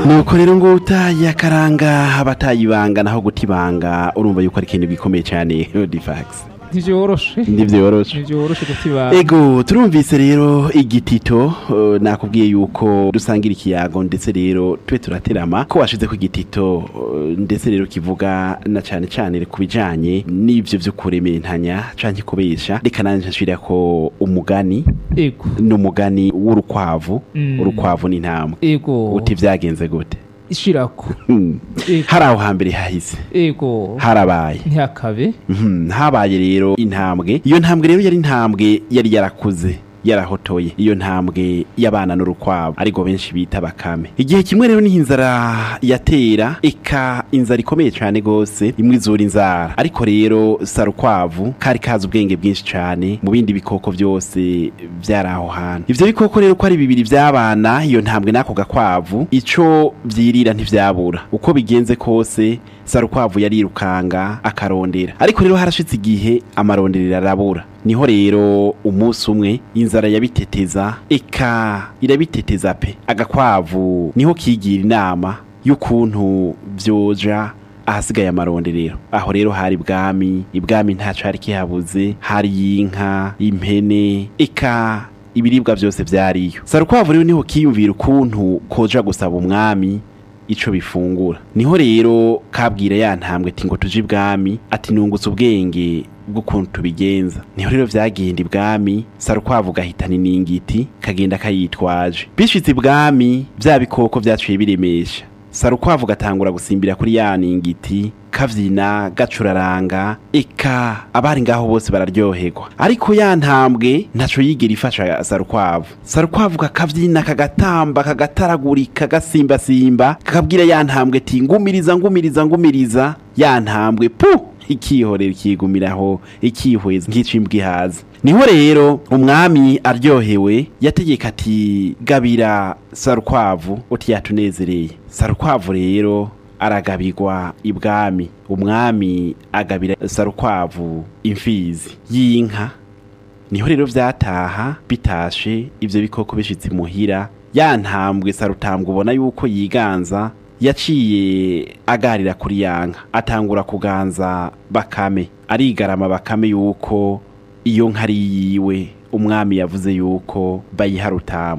nuko rero ngo utaye akaranga abatayibanga naho gutibanga urumva yuko ari ikintu gikomeye cyane difax ntivyoroshe ntivyoroshe ntivyoroshe gutiba ego turumvise rero igitito eh, nakubwiye yuko dusangira ikiyago ndetse rero tube turaterama ko washize ku igitito eh, ndetse rero kivuga na cane cane ku bijanye n'ivyo vyo kurementanya canke kubesha reka nanje nshira ko umugani ego n'umugani w'urukwavu Mm. urukwavu n'intambwe ego uti vyagenze gute ishirako Hmm. ego hari aho hambere hahise ego harabaye ntihakabe Mhm, habaye rero intambwe iyo ntambwe rero yari intambwe yari yarakuze yarahotoye iyo ntambwe y'abana n'urukwavu ariko benshi bita bakame igihe kimwe rero niho inzara yatera eka inzara ikomeye cyane gose imwe izura inzara ariko rero sarukwavu kari kazi ubwenge bwinshi cyane mu bindi bikoko byose byari aho hantu ivyo bikoko rero ko ari bibiri vy'abana iyo ntambwe n'ako gakwavu ico vyirira ntivyabura uko bigenze kose sarukwavu yarirukanga akarondera ariko rero harashitse igihe amaronderero arabura niho rero umunsi umwe inzara yabiteteza eka irabiteteza pe agakwavu niho kigira inama y'ukuntu vyoja ahasigaye amaronderero aho rero hari ibwami ibwami ntaco hari kihabuze hari inka impene eka ibiribwa byose vyariyo sarukwavu rero niho kiyumvira ukuntu koja gusaba umwami ico bifungura niho rero kabwira ya ntambwe ati ngo tuje ibwami ati nungutse ubwenge bw'ukuntu tubigenza niho rero vyagenda ibwami sarukwavu gahitana iningiti kagenda kayitwaje bishitse ibwami vya bikoko vyaciye biremesha sarukwavu gatangura gusimbira kuri ya ningiti kavyina gacuraranga eka abari ngaho bose bararyoherwa ariko ya ntambwe ntaco yigera ifasha sarukwavu sarukwavu kakavyina kagatamba kagataragurika gasimbasimba kakabwira ya ntambwe ati ngumiriza ngumiriza ngumiriza ya ntambwe pu ikihorera ikigumiraho ikihweza nk'icimbwa ihaza niho rero umwami aryohewe yategeka ati gabira sarukwavu uti yatunezereye sarukwavu rero aragabirwa ibwami umwami agabira sarukwavu imfizi y'inka niho rero vyataha bitashe ivyo bikoko bishitse muhira ya ntambwe sarutambwe ubona yuko yiganza yaciye agarira kuri yanka atangura kuganza bakame arigarama bakame yuko iyo nka ari yiwe umwami yavuze yuko bayiha rutamu